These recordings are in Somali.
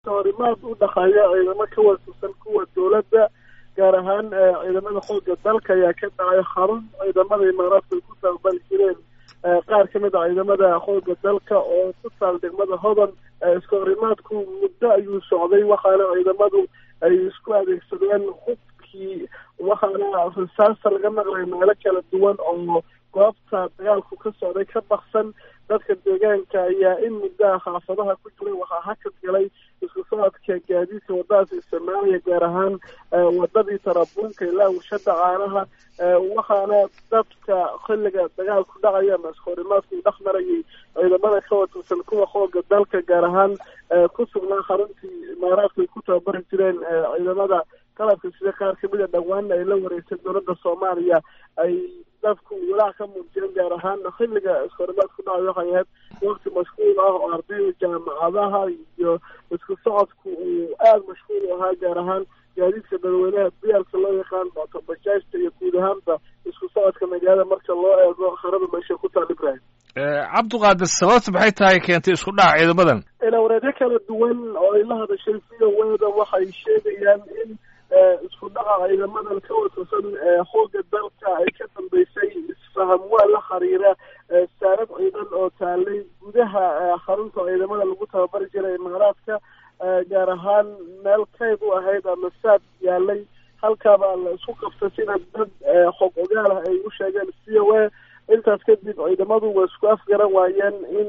iska horimaad u dhaqaaya ciidamo ka waasusan kuwa dowladda gaar ahaan ciidamada xooga dalka ayaa ka dhacay xarun ciidamada imaaraadka ay ku taabali jireen qaar ka mid a ciidamada xooga dalka oo ku taal degmada hodan iska horimaadku muddo ayuu socday waxaana ciidamadu ay isku adeegsadeen hubkii waxaana rasaasta laga maqlay meelo kala duwan oo goobta dagaalku ka socday ka baksan dadka deegaanka ayaa in muddaha xaafadaha ku jiray waxaa hakad galay isku socodka gaadiidka wadadaas isticmaalaya gaar ahaan wadadii tarabuunka ilaa warshada caanaha waxaana dadka xilliga dagaalku dhacaya ama iskahorimaadku dhex marayay ciidamada ka watirsan kuwa xooga dalka gaar ahaan ku sugnaa xaruntii imaaraadka ay ku tababari jireen ciidamada qalabka sida qaar kamid a dhowaana ay la wareegtay dowladda soomaaliya ay dadku walaac ka muujiyeen gaar ahaan xilliga iskahorimaadku dhacay waxay ahayd wakti mashquul ah oo ardayda jaamacadaha iyo isku socodku uu aada mashquul u ahaa gaar ahaan gaadiidka dadweynaha biyaalka loo yaqaan bajaajta iyo guud ahaanba isku socodka magaalada marka loo eego harada meesha ku taal ibrahim cabdiqaadir sababta maxay tahay keentay isku dhaca ciidamadan ilawareedyo kala duwan oo ay la hadashay v o weda waxay sheegayaan in isku dhaca ciidamadan ka watirsan xooga dalka ay ka dambeysay isfaham waa la xiriira saarad ciidan oo taalay gudaha xarunta ciidamada lagu tababari jiray imaaraadka gaar ahaan meel kayd u ahayd ama saad yaalay halkaabaa la isku qabtay sida dad xog ogaal ah ay u sheegeen c o a intaas kadib ciidamadu way isku afgaran waayeen in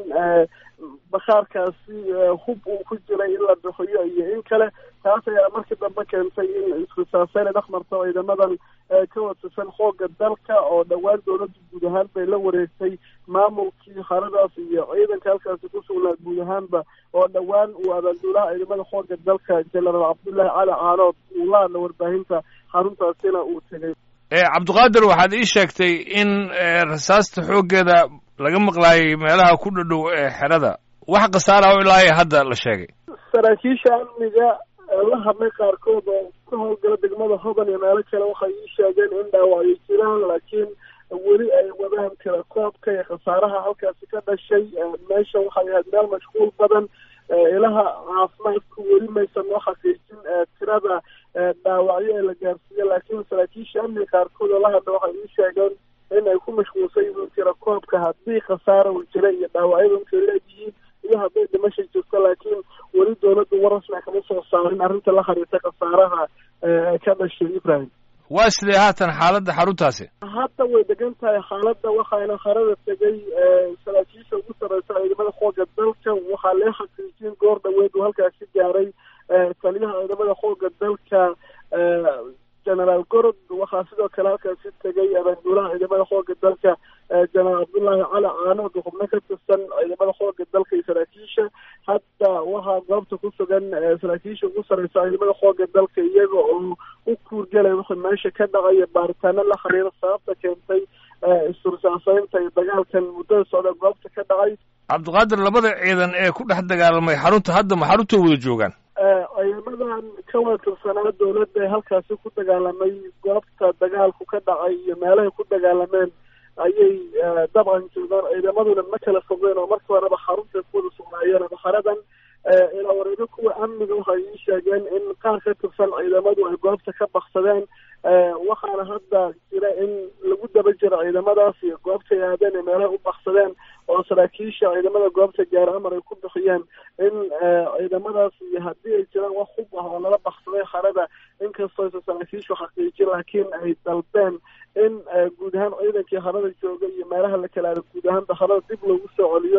bakhaarkaasi hub uu ku jiray in la bixiyo iyo in kale taas ayaa markii dambe keentay in iskusaaseyn dhex marto ciidamadan ka watirsan xooga dalka oo dhowaan dowladda guud ahaan bay la wareegtay maamulkii haradaas iyo ciidanka halkaasi ku sugnaa guud ahaanba oo dhowaan uu abaanduulaha ciidamada xooga dalka genaraal cabdullaahi cali caanood uu la hadla warbaahinta xaruntaasina uu tegay cabdiqaadir waxaad ii sheegtay in rasaasta xooggeeda laga maqlaayay meelaha ku dhadhow ee xerada wax khasaara o ilaa hadda la sheegay saraakiisha amniga la hadlay qaarkood oo ka howlgala degmada hodan iyo meelo kale waxay ii sheegeen in dhaawacyo jiraan laakiin weli ay wadaan kala koobka iyo khasaaraha halkaasi ka dhashay meesha waxay ahayd meel mashquul badan ilaha caafimaadku weli maysan noo xaqiijin tirada dhaawacyo ee la gaarsiiya laakiin saraakiisha amniga qaarkood oo la hadla waxay ii sheegeen in ay ku mashquulsan yihiin tira koobka haddii khasaara uu jira iyo dhaawacyadu intay leeyihiin iyo hadday dhimasha jirto laakiin weli dowladdu war rasmi kama soo saarin arrinta la xiriirta khasaaraha ka dhashay ibrahim waa sidee haatan xaaladda xaruntaasi hadda way degan tahay xaaladda waxaana harada tegay saraakiisha ugu sarreysa ciidamada xooga dalka waxaa lee xaqiijin goor dhaweed uu halkaasi gaaray taliyaha ciidamada xooga dalka genaraal gorod waxaa sidoo kale halkaasi tegay abaanduulaha ciidamada xooga dalka genaraal cabdullaahi cali caanood xubno ka tirsan ciidamada xooga dalka iyo saraakiisha hadda waxaa goobta ku sugan saraakiisha ugu sarreysa ciidamada xooga dalka iyaga oo u kuurgelay wixii meesha ka dhacaya baaritaano la xiriira sababta keentay istursaansaynta iyo dagaalkan muddada socda goobta ka dhacay cabdiqaadir labada ciidan ee ku dhex dagaalamay xarunta hadda ma xarunta wada joogaan ciidamadan ka watirsanaa dowladda ee halkaasi ku dagaalamay goobta dagaalku ka dhacay iyo meelahay ku dagaalameen ayay dabcan joogaan ciidamaduna ma kala fogeen oo markii horeba xarunta ku wada sugnaayeen ama xaradan ilaa wareego kuwa amniga waxay ii sheegeen in qaar ka tirsan ciidamadu ay goobta ka baksadeen waxaana hadda jira in lagu daba jiro ciidamadaas iyo goobta ay aadeen ee meelaha u baksadeen oo saraakiisha ciidamada goobta gaara amar ay ku bixiyeen in ciidamadaas iyo haddii ay jiraan wax hub ah oo lala baksaday xarada inkastoo aysan saraakiishu xaqiijin laakiin ay dalbeen in guud ahaan ciidankii harada jooga iyo meelaha la kala aada guud ahaanba harada dib loogu soo celiyo